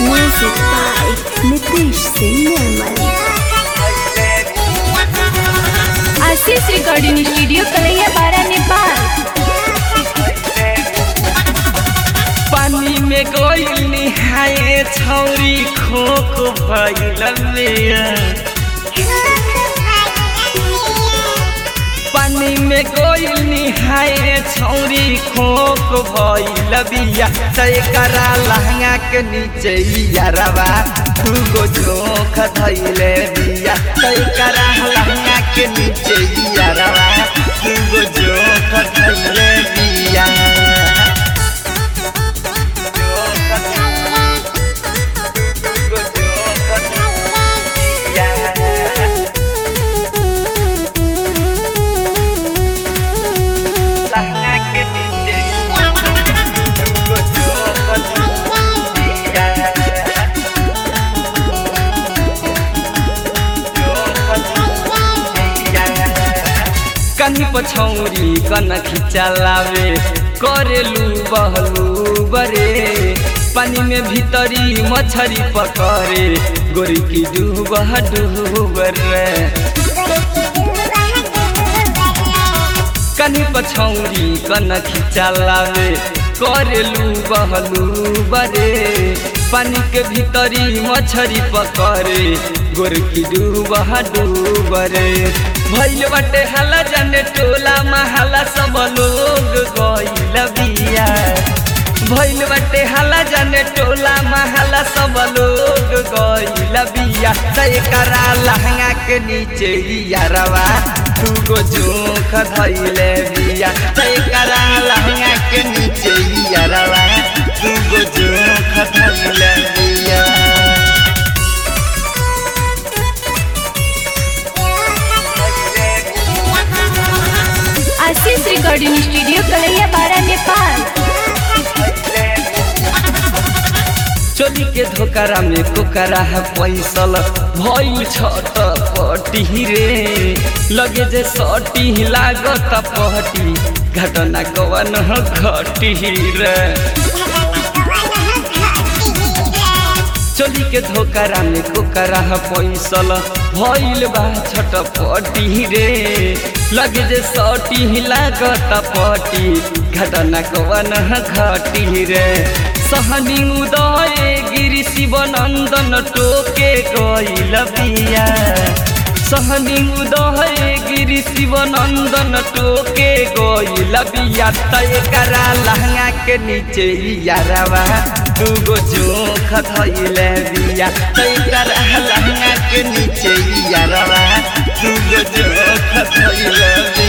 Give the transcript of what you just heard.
Music by Nitish Singh Nirmal. Ashish recording studio Kalaiya Bara Nepal पानी में गइल निहाए छौरी खोख भइल पानी में गइल निहाए छौरी खोख भइल बिया तय करा लहंगा के नीचे यारवा तू गो झोंक धइले बिया तय करा लहंगा के नीचे यारवा तू गो झोंक धइले बिया कनी पछौरी कन खिचलावे करेलू बहलू बरे पानी में भीतरी मछरी पकड़े गोरी की डूब डूब रे कनी पछौरी कन खिचलावे करेलू बहलू बरे पानी के भीतरी मछरी पकड़े गोर की डूब डूब रे भइल बाटे हाला जाने टोला महला सब लोग गइल बिया भइल बाटे हाला जाने टोला महला सब लोग गइल बिया तय करा लहंगा के नीचे यारवा तू गो जोख धइले बिया तय करा लहंगा के नीचे यारवा तू गो जोख धइले बिया आशीष रिकॉर्डिंग स्टूडियो कलैया बारा नेपाल चोली के धोकरा में कोकरा है पैसल भइल छट पटी रे लगे जे सटी लागत पहटी घटना कवन घटी रे चोली के धोकरा में कोकरा है पैसल भइल बा छट पटी रे लगे जे सटी लागत पटी घटना कवन घटी रे सहनी उदय गिरी शिवनंदन टोके गइल बिया सहनी उदय गिरी शिवनंदन टोके गइल बिया तय करा लहंगा के नीचे यारवा तू गो जोख धइले बिया तय करा लहंगा के नीचे यारवा तू गो जोख धइले बिया